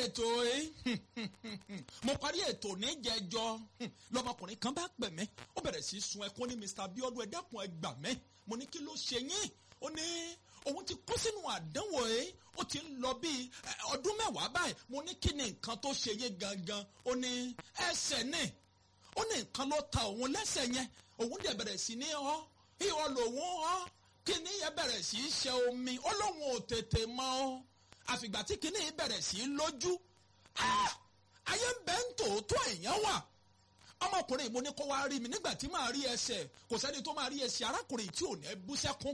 ètò yìí mo parí ètò níjẹjọ lọmọkùnrin kan bá pè mí ó bẹ̀rẹ̀ sí í sun ẹkún ní Mr. Bíọ́dún ẹ dákun ẹ gbà mí mo ní kí ló ṣe yín ó ní òun ti kó sínú àdánwò yìí ó ti ń lọ bíi ọdún mẹ́wàá báyìí mo ní kí ni nǹkan tó ṣe yé gangan ó ní ẹsẹ̀ ní ó ní nǹkan ló ta òun lẹ́sẹ̀ yẹn òun dẹ̀ bẹ̀rẹ̀ sí ní ọ́ ìhọ́ lòun ọ́ kíní yẹn bẹ̀rẹ̀ sí í ṣe omi ó lóun ò tètè mọ́ ọ́ àfìgbà tí kíní yìí bẹ̀rẹ̀ sí í lójú ayé ń bẹ́ ń tòótọ́ èèyàn wà ọmọkùnrin mo ní kó wá rí mi nígbà tí màá rí ẹsẹ̀ kò sẹ́ni tó máa rí ẹsẹ̀ arákùnrin tí ò ní bú sẹ́kún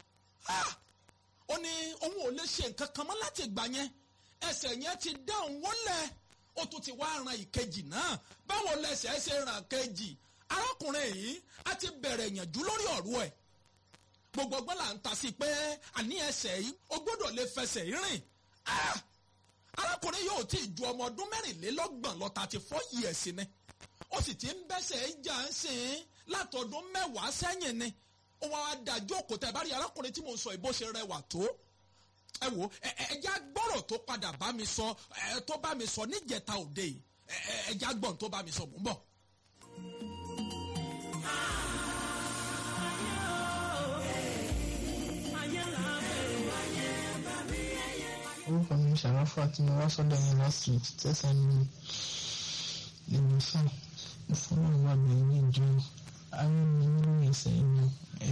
ó ní òun ò lè ṣe nǹkan kan mọ́ láti ìgbà yẹn ẹsẹ̀ yẹn ti dá òun wọlé ó tún ti wá ran ìkejì náà báwo lẹsẹ̀ ṣe ràn kejì arákùnrin yìí á ti bẹ̀rẹ̀ ìyànjú lórí ọ̀rọ̀ ẹ̀ gbogbo ọgbọ́n là ń ta sí pé àní ẹsẹ̀ yìí ó gbọ́dọ̀ lè fẹsẹ̀ rìn arákùnrin yóò tí ì ju ọmọ ọdún mẹ́rìnlélọ́gbọ̀n lọ thirty four years ni ó sì ti ń bẹ́sẹ̀ jà ń sìn látọdún mẹ́wàá sẹ́yìn ni ó wá dájú òkúta ẹ̀ bá rí arákùnrin tí mò ń sọ ìbò ṣe rẹwà tó ẹ wo ẹja gbọ́rọ̀ tó padà bá mi sọ ẹ tó bá mi sọ níjẹta òde yìí ẹja gbọ́n tó bá mi sọ mò ń bọ̀. orúkọ mi ṣàráfà tí mo wá sọ́dọ̀ yẹn last week tẹsán ní ìlú fún mo fún náà wà mí ní ìjọ ayé mi nínú ẹsẹ̀ inú